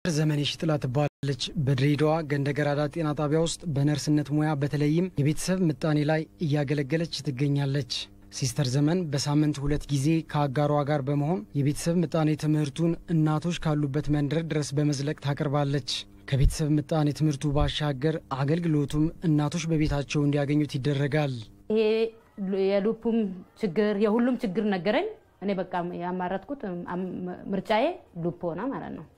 ዘመኔ ሽጥላ ትባላለች። በድሬዳዋ ገንደ ገራዳ ጤና ጣቢያ ውስጥ በነርስነት ሙያ በተለይም የቤተሰብ ምጣኔ ላይ እያገለገለች ትገኛለች። ሲስተር ዘመን በሳምንት ሁለት ጊዜ ከአጋሯ ጋር በመሆን የቤተሰብ ምጣኔ ትምህርቱን እናቶች ካሉበት መንደር ድረስ በመዝለቅ ታቀርባለች። ከቤተሰብ ምጣኔ ትምህርቱ ባሻገር አገልግሎቱም እናቶች በቤታቸው እንዲያገኙት ይደረጋል። ይሄ የሉፑም ችግር የሁሉም ችግር ነገረኝ። እኔ በቃ ያማረጥኩት ምርጫዬ ሉፕ ሆነ ማለት ነው።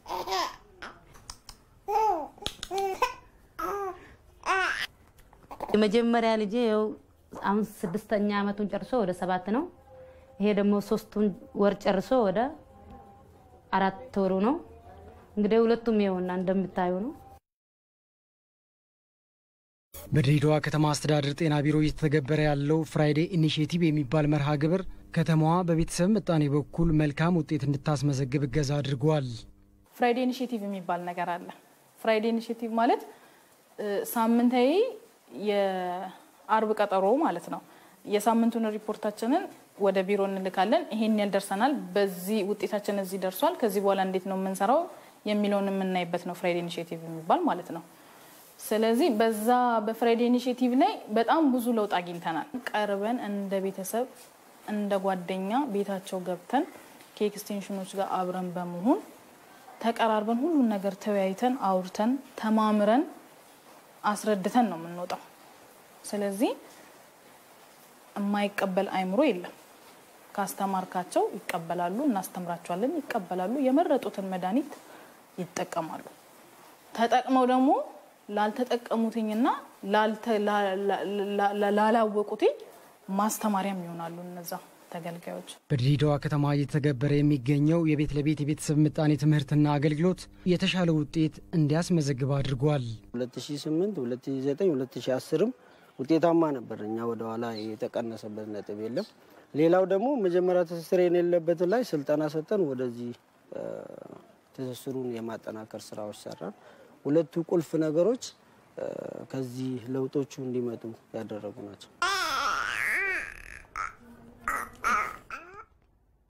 የመጀመሪያ ልጄ ይኸው አሁን ስድስተኛ ዓመቱን ጨርሶ ወደ ሰባት ነው። ይሄ ደግሞ ሶስቱን ወር ጨርሶ ወደ አራት ወሩ ነው። እንግዲህ ሁለቱም ይኸውና እንደምታዩ ነው። በድሬዳዋ ከተማ አስተዳደር ጤና ቢሮ እየተተገበረ ያለው ፍራይዴ ኢኒሽቲቭ የሚባል መርሃ ግብር ከተማዋ በቤተሰብ ምጣኔ በኩል መልካም ውጤት እንድታስመዘግብ እገዛ አድርጓል። ፍራይዴ ኢኒሽቲቭ የሚባል ነገር አለ። ፍራይዴ ኢኒሽቲቭ ማለት ሳምንታዊ የአርብ ቀጠሮ ማለት ነው። የሳምንቱን ሪፖርታችንን ወደ ቢሮ እንልካለን። ይሄን ያህል ደርሰናል፣ በዚህ ውጤታችን እዚህ ደርሷል፣ ከዚህ በኋላ እንዴት ነው የምንሰራው የሚለውን የምናይበት ነው ፍራይዴ ኢኒሽቲቭ የሚባል ማለት ነው። ስለዚህ በዛ በፍራይዴ ኢኒሽቲቭ ላይ በጣም ብዙ ለውጥ አግኝተናል። ቀርበን እንደ ቤተሰብ እንደ ጓደኛ ቤታቸው ገብተን ከኤክስቴንሽኖች ጋር አብረን በመሆን ተቀራርበን ሁሉን ነገር ተወያይተን አውርተን ተማምረን አስረድተን ነው የምንወጣው። ስለዚህ የማይቀበል አይምሮ የለም። ካስተማርካቸው ይቀበላሉ፣ እናስተምራቸዋለን፣ ይቀበላሉ። የመረጡትን መድኃኒት ይጠቀማሉ። ተጠቅመው ደግሞ ላልተጠቀሙትኝና ላላወቁትኝ ማስተማሪያም ይሆናሉ እነዛ ተገልጋዮች። በድሬዳዋ ከተማ እየተገበረ የሚገኘው የቤት ለቤት የቤተሰብ ምጣኔ ትምህርትና አገልግሎት የተሻለ ውጤት እንዲያስመዘግብ አድርጓል። 2008 2009 2010ም ውጤታማ ነበር። እኛ ወደኋላ የተቀነሰበት ነጥብ የለም። ሌላው ደግሞ መጀመሪያ ትስስር የሌለበት ላይ ስልጠና ሰጠን ወደዚህ ትስስሩን የማጠናከር ስራዎች ሰራን። ሁለቱ ቁልፍ ነገሮች ከዚህ ለውጦቹ እንዲመጡ ያደረጉ ናቸው።